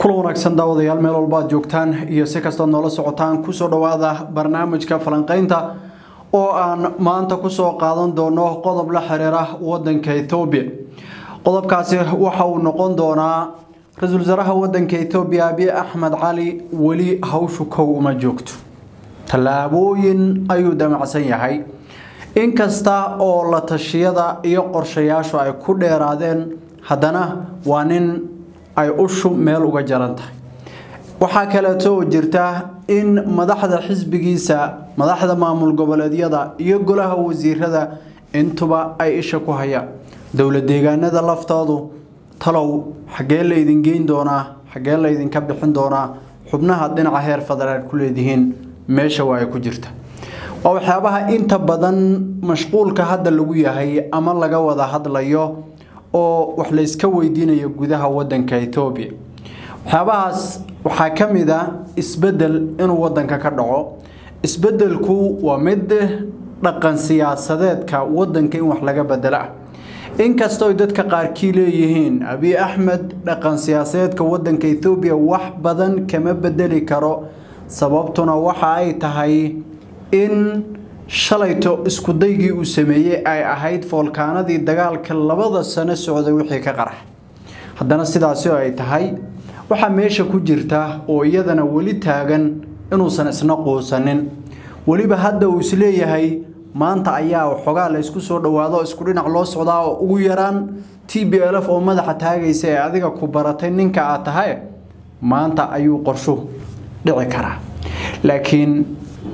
kula wanaagsan daawadayaal meel walba aad joogtaan iyo si kastood noola socotaan kusoo dhowaada barnaamijka falanqaynta oo aan maanta kusoo qaadan doono qodob la xiriira wadanka ethoobiya qodobkaasi waxa uu noqon doonaa ra-iisul wasaaraha wadanka ethoobiya abiy axmed cali weli hawshu kow uma joogto tallaabooyin ayuu damacsan yahay inkasta oo la tashiyada iyo qorshayaashu ay ku dheeraadeen haddana waa nin ay ushu meel uga jaran tahay waxaa kaleeto oo jirta in madaxda xisbigiisa madaxda maamul goboleedyada iyo golaha wasiirada intuba ay isha ku hayaan dowla deegaanada laftoodu talow xaggee laydin geyn doonaa xaggee laydinka bixin doonaa xubnaha dhinaca heer federaal ku leedihiin meesha waa ay ku jirta waa waxyaabaha inta badan mashquulka hadda lagu yahay ama laga wada hadlayo oo wax layska weydiinayo gudaha wadanka etoobiya waxyaabahaas waxaa ka mid a isbedel inuu wadanka ka dhaco isbedelku waa mid dhaqan siyaasadeedka wadanka in wax laga bedelo ah inkastoo dadka qaarkii leeyihiin abiy axmed dhaqan siyaasadeedka wadanka ethoobiya wax badan kama bedeli karo sababtuna waxa ay tahay in shalayto iskudaygii uu sameeyey ay ahayd foolkaanadii dagaalka labada sano socday wixii ka qarax haddana sidaasi oo ay tahay waxaa meesha ku jirta oo iyadana weli taagan inuusan isna quusanin weliba hadda uu isleeyahay maanta ayaa waxoogaa la ysku soo dhowaado isku dhinac loo socdaa oo ugu yaraan t b l f oo madaxa taagaysa ee adiga ku baratay ninka aad tahay maanta ayuu qorshu dhici karaa laakiin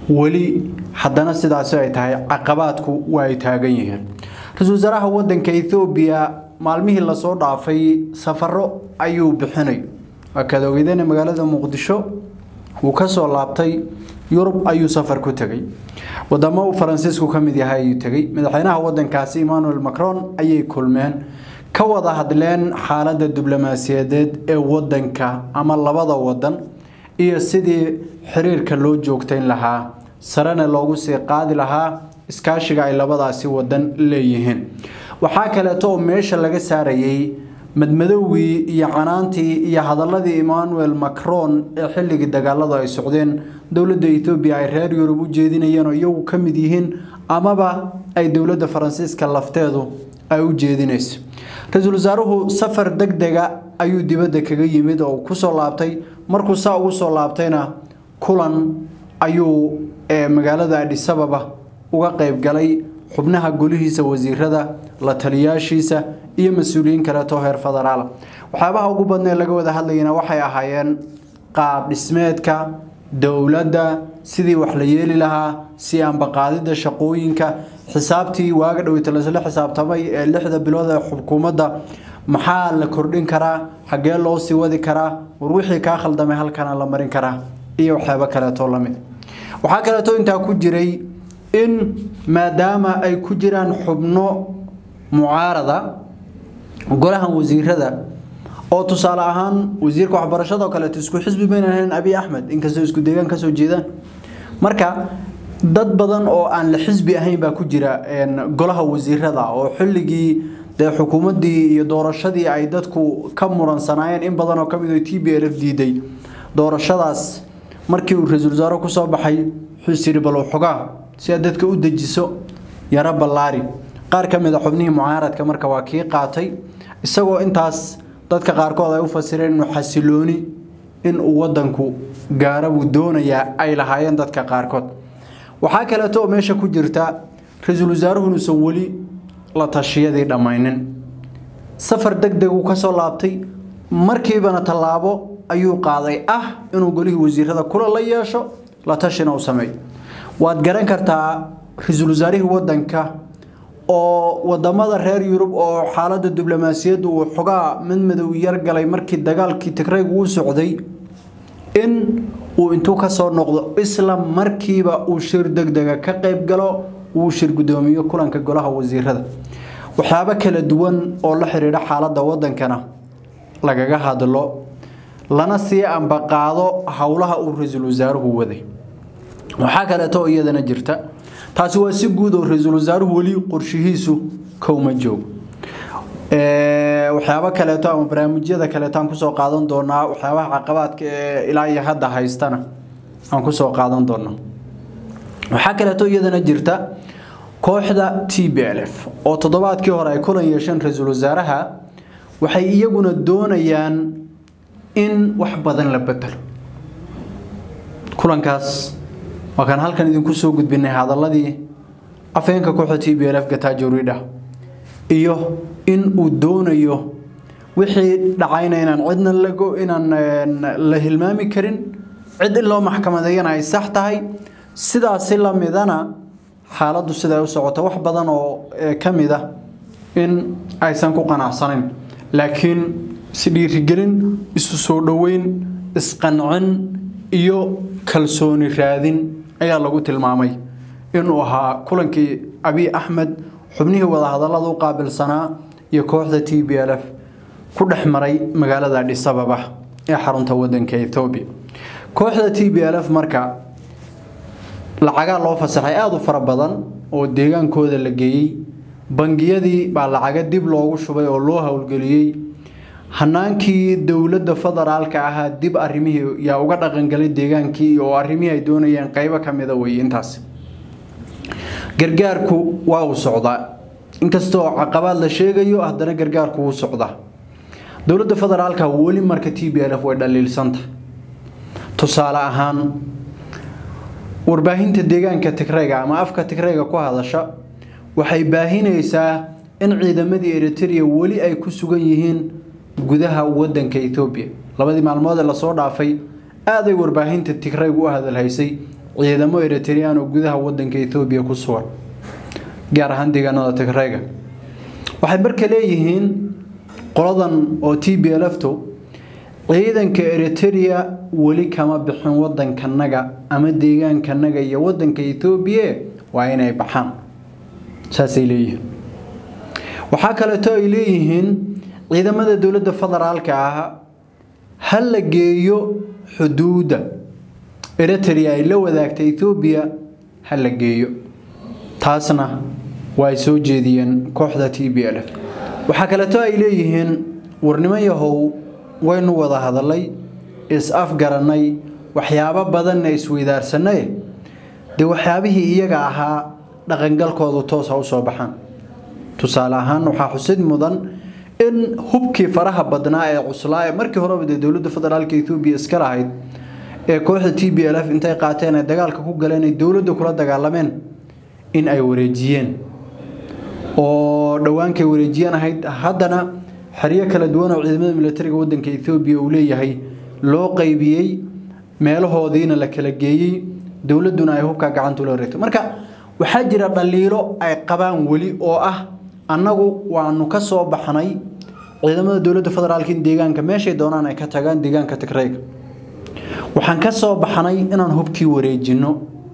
weli haddana sidaasi ay tahay caqabaadku waa ay taagan yihiin ra-iisul wasaaraha wadanka ethoobiya maalmihii lasoo dhaafay safaro ayuu bixinay waa kaad ogeydeen magaalada muqdisho wuu kasoo laabtay yurub ayuu safar ku tegay wadamo faransiisku ka mid yahay ayuu tegay madaxweynaha wadankaasi emmanuel macron ayay kulmeen ka wada hadleen xaaladda diblomaasiyadeed ee wadanka ama labada wadan iyo sidii xiriirka loo joogtayn lahaa sarena loogu sii qaadi lahaa iskaashiga ay labadaasi wadan leeyihiin waxaa kaleeto oo meesha laga saarayay madmadowgii iyo canaantii iyo hadaladii emmanuel macron ee xilligii dagaaladu ay socdeen dowladda ethoobiya ay reer yurub u jeedinayeen oo iyagu ka mid yihiin amaba ay dowladda faransiiska lafteedu ay u jeedinayso ra-iisul wasaaruhu safar deg dega ayuu dibadda kaga yimid oo kusoo laabtay markuu saa ugu soo laabtayna kulan ayuu magaalada adhisababa uga qeyb galay xubnaha golihiisa wasiirada la taliyaashiisa iyo mas-uuliyiin kaleeto heer federaala waxyaabaha ugu badnee laga wada hadlayana waxay ahaayeen qaab dhismeedka dowladda sidii wax la yeeli lahaa si ambaqaadida shaqooyinka xisaabtii waaga dhoweyta lasla xisaabtamay ee lixda bilood ee xukuumadda maxaa la kordhin karaa xaggee loo sii wadi karaa war wixii kaa khaldamay halkana la marin karaa iyo waxyaabo kaleetoo lamid waxaa kaleeto intaa ku jiray in maadaama ay ku jiraan xubno mucaarada golahan wasiirada oo tusaale ahaan wasiirka waxbarashada oo kaleeto isku xisbi baynan ahayn abiy axmed inkastoo isku deegaan kasoo jeedaan marka dad badan oo aan la xisbi ahayn baa ku jira golaha wasiirada oo xilligii dee xukuumaddii iyo doorashadii ay dadku ka muransanaayeen in badan oo kamid oo t b l f diiday doorashadaas markii uu ra-iisul wasaare kusoo baxay wuxuu yidhi bal waxoogaa si aad dadka u dejiso yaro ballaari qaar ka mid a xubnihii mucaaradka marka waa kii qaatay isagoo intaas dadka qaarkood ay u fasireen inuu xasilooni in uu wadanku gaara buu doonayaa ay lahaayeen dadka qaarkood waxaa kaleeto oo meesha ku jirta ra-iisul wasaaruhu inuusan weli la tashiyadii dhammaynin safar deg deg uu kasoo laabtay markiibana tallaabo ayuu qaaday ah inuu golihii wasiirada kula la yeesho la tashina u sameeyo waad garan kartaa ra-iisul wasaarihii wadanka oo wadamada reer yurub oo xaaladda diblomaasiyaddu uu xogaa madmadow yar galay markii dagaalkii tigrayg uu socday in uu intuu kasoo noqdo isla markiiba uu shir degdega ka qeyb galo uu shir guddoomiyo kulanka golaha wasiirada waxyaabo kala duwan oo la xiriidha xaaladda wadankana lagaga hadlo lana sii ambaqaado howlaha uu ra-iisul wasaaruhu waday waxaa kaleeto oo iyadana jirta taasi waa si guud oo ra-iisul wasaaruhu weli qorshihiisu kowma joogo waxyaabo kaleeto ama barnaamijyada kaleeto aan kusoo qaadan doonaa waxyaabaha caqabaadka ee ilaa iyo hadda haystana aan kusoo qaadan doonaa waxaa kaleeto iyadana jirta kooxda t b l f oo toddobaadkii hore ay kulan yeesheen ra-iisul wasaaraha waxay iyaguna doonayaan in wax badan la bedelo kulankaas waa kaan halkan idinku soo gudbinay hadaladii afheenka kooxda t b l f gatajo ridha iyo in uu doonayo wixii dhacayna inaan cidna lago inaan la hilmaami karin cid in loo maxkamadeeyana ay sax tahay sidaasi la midana xaaladdu siday u socoto wax badan oo ka mid ah in aysan ku qanacsanayn laakiin si dhiirigelin isu soo dhoweyn isqancin iyo kalsooni raadin ayaa lagu tilmaamay inuu ahaa kulankii abiy axmed xubnihii wadahadallada u qaabilsanaa iyo kooxda t b l f ku dhex maray magaalada adhisababa ee xarunta wadanka ethoobiya kooxda t b l f marka lacagaa loo fasaxay aada u fara badan oo deegaankooda la geeyey bangiyadii baa lacaga dib loogu shubay oo loo howlgeliyey hanaankii dowladda federaalka ahaa dib arimihii yaa uga dhaqangalay deegaankii oo arrimihii ay doonayeen qeybo ka mida wey intaas gargaarku waa uu socdaa inkastoo caqabaad la sheegayo haddana gargaarku wuu socdaa dowladda federaalka weli marka t b l f way dhaliilsanta tusaale ahaan warbaahinta deegaanka tigrayga ama afka tigrayga ku hadasha waxay baahinaysaa in ciidamadii eritrea weli ay ku sugan yihiin gudaha wadanka ethoobiya labadii maalmood ee lasoo dhaafay aaday warbaahinta tigrayga u hadalhaysay ciidamo eritrean oo gudaha wadanka ethoobiya ku sugan gaar ahaan deegaanada tigrayga waxay marka leeyihiin qoladan oo t b l fto ciidanka eritrea weli kama bixin wadankanaga ama deegaankanaga iyo wadanka ethoobiya waa inay baxaan saasay leeyihiin waxaa kaleeto ay leeyihiin ciidamada dowladda federaalka ah ha la geeyo xuduudda eritrea ay la wadaagta ethoobiya ha la geeyo taasna waa ay soo jeediyeen kooxda t b l f waxaa kaleeto ay leeyihiin warnimo yahow waynu wada hadalay is-afgarannay waxyaabo badanna isweydaarsanay dee waxyaabihii iyaga ahaa dhaqangalkoodu toos ha u soo baxaan tusaale ahaan waxaa xusid mudan in hubkii faraha badnaa ee cuslaa ee markii horeba dee dowladda federaalka ethoobiya iska lahayd ee kooxda t b l f intay qaateen ay dagaalka ku galeen ay dowladda kula dagaalameen in ay wareejiyeen oo dhowaankay wareejiyeen ahayd haddana xeryo kala duwan oo ciidamada militariga wadanka ethoobiya uu leeyahay loo qaybiyey meelahoodiina la kala geeyey dowladduna ay hubkaa gacanta ula wareegto marka waxaa jira dhaliilo ay qabaan weli oo ah annagu waanu ka soo baxnay ciidamada dowladda federaalka in deegaanka meeshay doonaan ay ka tagaan deegaanka tigrayga waxaan ka soo baxnay inaan hubkii wareejinno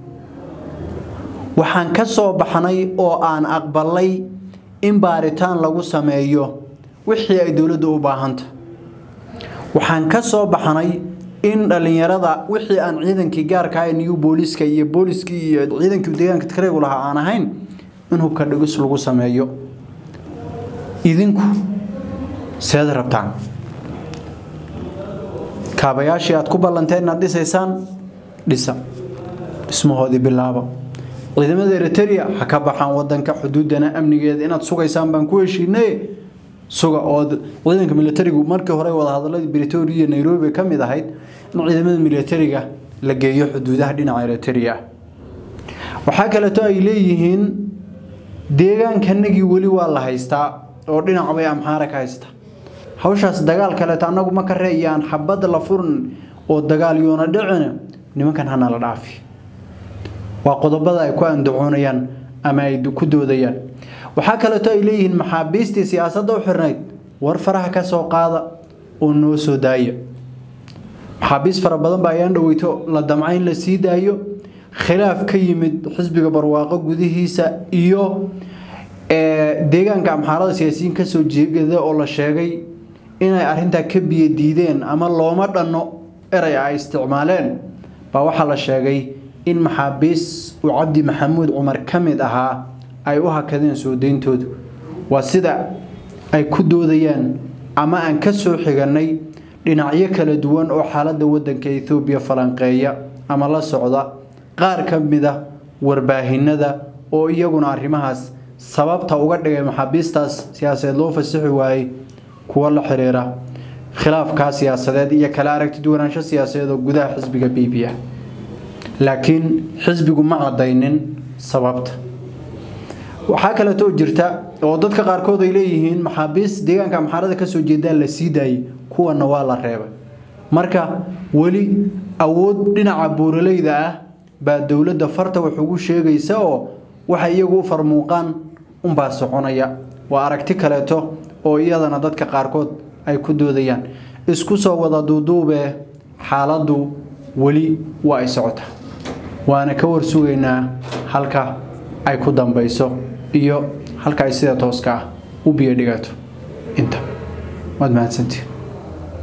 waxaan ka soo baxnay oo aan aqbalay in baaritaan lagu sameeyo wixii ay dowladdu u baahanta waxaan ka soo baxnay in dhallinyarada wixii aan ciidankii gaarka ahay new booliska iyo booliskii iyo ciidankii deegaanka tigraygu lahaa aan ahayn in hubka dhigis lagu sameeyo idinku seed rabtaan kaabayaashii aad ku ballanteen inaad dhisaysaan dhisa dhismahoodii bilaaba ciidamada eritrea ha ka baxaan wadanka xuduudana amnigeeda inaad sugaysaan baan ku heshiinay suga oo ciidanka militarigu markii hore wadahadaladii britoria iyo nairobi ka mid ahayd in ciidamada militariga la geeyo xuduudaha dhinaca eritrea waxaa kaleeto ay leeyihiin deegaankanagii weli waa la haystaa oo dhinac bay amxaara ka haysta hawshaas dagaal kaleeto annagu ma ka reeyaan xabad la furin oo dagaal yoona dhicina nimankan hana la dhaafi waa qodobada ay ku andacoonayaan ama ay ku doodayaan waxaa kaleeto ay leeyihiin maxaabiistii siyaasadda u xirnayd war faraha ka soo qaada oo noo soo daaya maxaabiis fara badan baa ayaan dhaweyto la damca in la sii daayo khilaaf ka yimid xisbiga barwaaqo gudihiisa iyo deegaanka amxaarada siyaasiyiin kasoo jeegada oo la sheegay inay arintaa ka biyo diideen ama looma dhanno erey ay isticmaaleen baa waxaa la sheegay in maxaabiis uu cabdi maxamuud cumar ka mid ahaa ay u hakadeen soo deyntoodu waa sida ay ku doodayaan ama aan ka soo xiganay dhinacyo kala duwan oo xaaladda waddanka ethoobiya falanqeeya ama la socda qaar ka mid a warbaahinada oo iyaguna arrimahaas sababta uga dhigay maxaabiistaas siyaasadeed loo fasixi waayey kuwa la xiriira khilaafkaa siyaasadeed iyo kala aragti duwanaansho siyaasadeed oo gudaha xisbiga b b ah laakiin xisbigu ma cadaynin sababta waxaa kaleetoo jirta oo dadka qaarkood ay leeyihiin maxaabiist deegaanka amxaarada kasoo jeedaan la sii daayey kuwana waa la reebay marka weli awood dhinaca buuraleyda ah baa dowladda farta wax ugu sheegaysa oo waxay iyagu u farmuuqaan unbaa soconaya waa aragti kaleeto oo iyadana dadka qaarkood ay ku doodayaan isku soo wada duuduubee xaaladdu weli waa ay socotaa waana ka warsugaynaa halka ay ku dambayso iyo halka ay sida tooska ah u biyo dhigato inta waad mahadsantiin